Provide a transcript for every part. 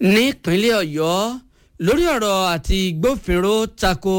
nípínlẹ̀ ọ̀yọ́ lórí ọ̀rọ̀ àti gbófinró tako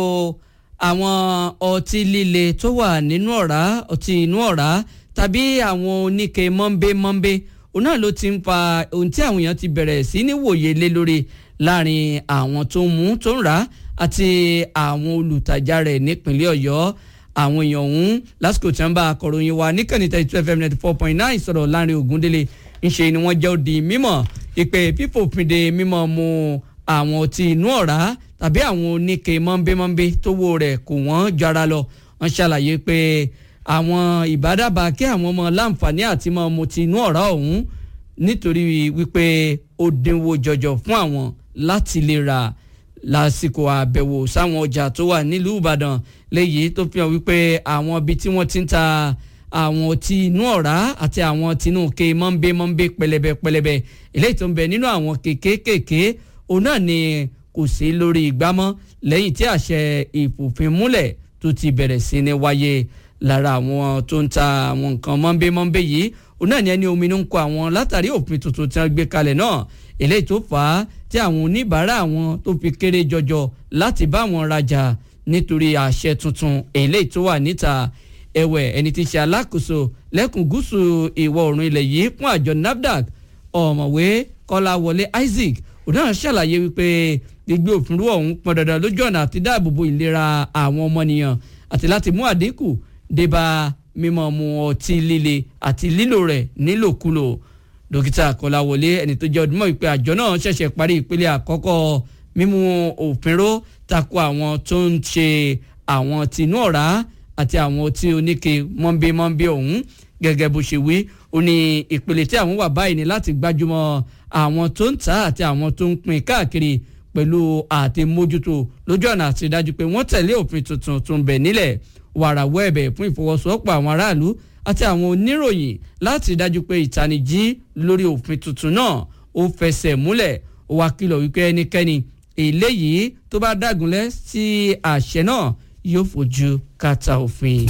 àwọn ọtí líle tó wà nínú ọ̀rá ọtí inú ọ̀rá tàbí àwọn oníke mọ́ńbé-mọ́ńbé òun náà ló ti ń fa ohun tí àwọn èèyàn ti bẹ̀rẹ̀ sí ní wòye lé lórí láàrin àwọn tó ń mú tó ń rà àti àwọn olùtajà rẹ̀ nípínlẹ̀ ọ̀yọ́ àwọn èèyàn ọ̀hún lásìkò tí wọ́n bá akọ̀ròyìn wa níkànnì thirty two fm ninety four point nine sọ̀rọ̀ láàrin ògúndélé ńṣe ni wọ́n jẹ́ òdì mímọ̀ ìpè fífòfinde mímọ̀ mu àwọn ọtí inú ọ̀rá tàbí àwọn oníke mọ́ńbémọ́ńbé tówó rẹ̀ kò wọ́n jara lọ wọ́n ṣàlàyé pé àwọn ìbádàbà kí àwọn ọmọ láǹfààní àti mọ́ mu ti inú ọ̀rá ọ̀hún nítorí wípé ó dínwó jọjọ fún àwọn láti lè rà lásìkò àbẹ̀wò sáwọn ọjà tó wà nílùú ìbàdàn léyìí tó fi hàn wípé àwọn ibi tí wọ́n ti ń ta àwọn ọtí inú ọ̀rá àti àwọn tinú ke mọ́ńbé mọ́ńbé pẹlẹbẹ pẹlẹbẹ eléyìí tó ń bẹ nínú àwọn kékékèké òun náà ni kò sí lórí ìgbámọ́ lẹ́yìn tí àṣẹ ìfòfinmúlẹ̀ tó ti bẹ̀rẹ̀ sí ní wáyé lára àwọn tó ń ta àwọn nǹkan mọ́ńbé mọ́ńbé yìí òun náà ni ẹni ominú ń kọ àwọn látàrí òfin tuntun tí wọ́n gbé kalẹ̀ náà eléyìí tó fà á tí àwọn oníbàárà àwọn tó fi kéré jọjọ láti bá wọn rajà nítorí àṣẹ tuntun eléyìí tó wà níta ẹ̀wẹ̀ ẹni tí ń ṣe alákòóso lẹ́kùn gúúsù ìwọ̀ oòrùn ilẹ̀ yìí fún àjọ nafdac ọ̀mọ̀wé kọ́láwọlé isaac òun náà ṣàlàyé wípé gbígbé òfin rú ọ̀hún pọn dandan lójú ọ̀nà àti dáàbòbò ìlera àwọn ọmọnìyàn àti láti mú àdínkù débà mímọ́ mu ọtí líle àti lílò rẹ̀ nílòkulò dókítà kọ́láwọlé ẹni tó jẹ́ ọdúnmọ̀ ìpè àjọ náà ṣẹ̀ṣẹ̀ parí ìpele àkọ́kọ́ mímú òfin ró tako àwọn tó ń ṣe àwọn tinú ọ̀rá àti àwọn tí oníke mọ́nbé-mọ́nbé ọ̀hún gẹ́gẹ́ bó ṣe wí ó ní ìpele tí àwọn wà báyìí ní láti gbájúmọ́ àwọn tó ń tà àti àwọn tó ń pín káàkiri pẹ̀lú àti mójútó lójú ọ̀nà àti dájú pé wọ́n tẹ̀lé òfin tuntun tó ń bẹ nílẹ̀ wàràwọ̀ ẹ̀bẹ̀ fún ìfọwọ́sowọ́pọ̀ àwọn aráàlú àti àwọn oníròyìn láti dájú pé ìtanijí lórí òfin tuntun náà ó fẹsẹ̀ múlẹ̀ ó wá kìlọ̀ wípé ẹnikẹ́ni eléyìí tó bá dágunlẹ̀ sí àṣẹ náà yóò fojú kàtà òfin.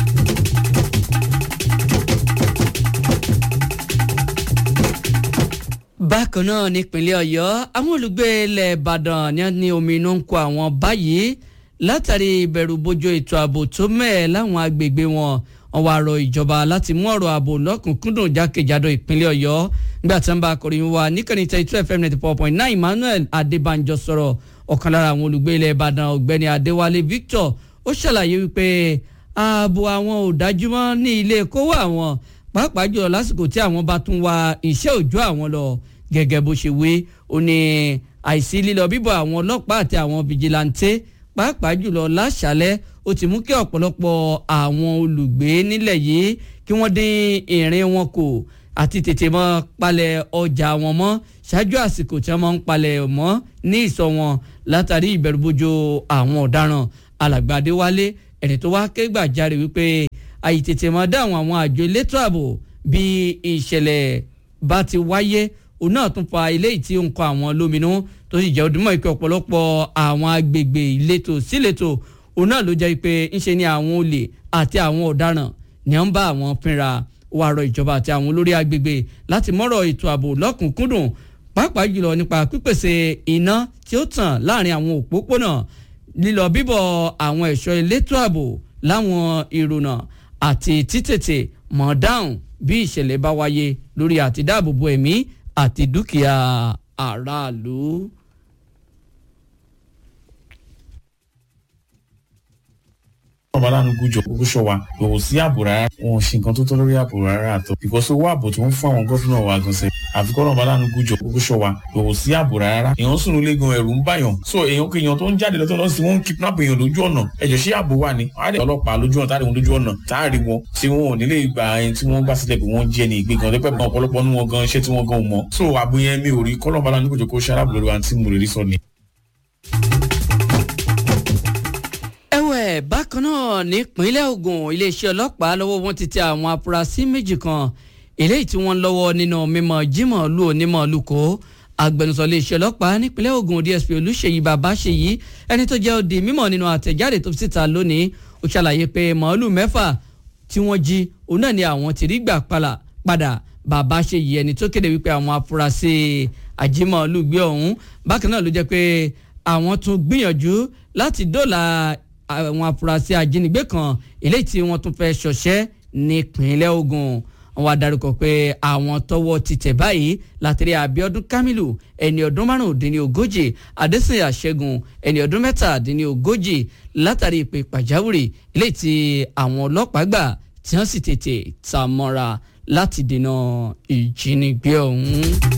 bákan náà nípínlẹ̀ ọ̀yọ́ àwọn olùgbé ilẹ̀ ìbàdàn ni wọ́n ní omi inú ń kó àwọn báyìí látàrí ìbẹ̀rù bojo ètò ààbò tó mẹ́ẹ̀ láwọn agbègbè wọn wọ́n wá rọ ìjọba láti mú ọ̀rọ̀ ààbò lọ́kùnkúndùn jákèjádò ìpínlẹ̀ ọ̀yọ́ nígbà tí wọ́n bá akọ̀ròyìn wa níkànnì thirty two fm ninety four point nine emmanuel adébánjọ sọ̀rọ̀ ọ̀kan lára àwọn olùgbé ilẹ̀ ìbàdàn ọ̀gbẹ́ni adéwálé victor ó ṣàlàyé wípé ààbò àwọn ò dájú mọ́ ní ilé kówó àwọn pàápàá jùlọ lásìkò tí àwọn bá tún wá iṣẹ́ òòjọ́ àwọn lọ gẹ́gẹ́ bó ṣe wí ó ní àìsí lílọ bíbọ̀ àwọn ọlọ́pàá àti àwọn fìjìláńtẹ́ pàápàá jùlọ láṣálẹ́ ó ti mú kí ọ̀pọ̀lọpọ̀ àwọn olùgbé nílẹ̀ yìí kí wọ́n dín ìrìn wọn kù àti tètè mọ́ palẹ̀ ọjà wọn mọ́ ṣáájú àsìkò tí wọ́n máa ń palẹ̀ mọ́ ní ìsọ̀ wọn látàrí ìbẹ̀rùbojo àwọn ọ̀daràn alàgbà adéwálé ẹni tó wá ké gbàjarè wípé àìtètè mọ́ dáhùn àwọn àjọ elétò ààbò bí ìṣẹ̀lẹ̀ bá ti wáyé òun náà tún fa eléyìí tí ó ń kọ àwọn lóminú tó sì jẹ́ ọdúnmọ̀ ìpè ọ̀pọ̀lọpọ̀ àwọn agbègbè ìletò síletò òun náà ló jẹ́ pé ńṣe ni àwọn olè àti àwọn ọ̀daràn ni wọ́n ń bá àwọn fínra wàá rọ ìjọba àti àwọn olórí agbègbè láti mọ́rọ̀ ètò ààbò lọ́kùnkúndùn pàápàá jùlọ nípa pípèsè iná tí ó tàn láàrin àwọn òpópónà lílọ bíbọ̀ àwọn ẹ̀ṣọ́ elétò ààbò láwọn ìrònà àti títètè mọ̀ dáhùn bí ìṣẹ̀lẹ̀ bá wáyé lórí àti dáàbòbò ẹ̀mí àti dúkìá aráàlú. ọba lánàá gújọ kókó ṣọwa kò sí ààbò rárá wọn ò ṣe nǹkan tó tọ́ lórí ààbò rárá àtọ ìkọsí owó ààbò tó ń fún àwọn gómìnà wa gan sẹ àfikún ọba lánàá gújọ kókó ṣọwa kò sí ààbò rárá èèyàn sùn nílé gan ẹ̀rù ń bàyàn so èèyàn kò èèyàn tó ń jáde lọ́tọ̀ lọ́sí wọn ń kidnap èèyàn lójú ọ̀nà ẹ̀jẹ̀ ṣé ààbò wà ní àárẹ̀ ọlọ́pàá lójú ọ̀nà táàrí wọn lójú ọ̀nà táàrí wọn tí wọn ò nílé ìgbà ẹni tí wọ́n gbà sílẹ̀ pé wọ́n jẹ́ ní ìgbé gan lẹ́pẹ́ gan ọ̀pọ̀lọpọ̀ nínú wọn gan iṣẹ́ tí wọ́n gan mọ̀ so ààbò yẹn mi ò rí kọ́lọ́ọ̀bá lánàá gújọ kó ṣe arábìnrin lórí wa tí mo lè rí sọ ni. ẹ̀wẹ̀ bákan náà nípínlẹ̀ Ògùn iléeṣẹ́ ọlọ́pàá lọ́wọ́ wọn ti tẹ àwọn afurasí méjì kan eléyìí tí wọ́n lọ́wọ́ nínú mímọ Jímọ̀ lu onímọ̀ lukó agbẹnusọ iléeṣẹ́ ọlọ́pàá nípínlẹ̀ Ògùn DSP Olúṣèyí Babáṣèyí ẹni tó jẹ́ òdì mímọ̀ nínú àtẹ̀jáde tó síta lónìí ó ṣàlàyé pé màálù mẹ́fà tí wọ́n jí òun náà ni àwọn ti rí gbà padà bàbá ṣe yìí ẹni tó kéde wípé àwọn afurasí ajímọ̀lúgbé ọ̀hún bákan náà ló jẹ́ pé àwọn tún gbìyànjú láti dóòlà àwọn afurasí ajínigbé kan eléyìí tí wọ́n tún fẹ́ ṣọṣẹ́ nípínlẹ̀ Ògùn wọ́n wá dárúkọ pé àwọn tọ́wọ́ ti tẹ̀ báyìí látìrí Abíọ́dún Kamilu ẹni ọdún márùndínlógójì Adésìnyà Ṣẹ́gun ẹni ọdún mẹ́tàdínlógójì látàrí ìpè pàjáwìrì eléyìí tí àwọn ọlọ́pàá gbà tí wọ́n sì tètè ta mọ́ra láti dènà ìjínigbé ọ̀hún.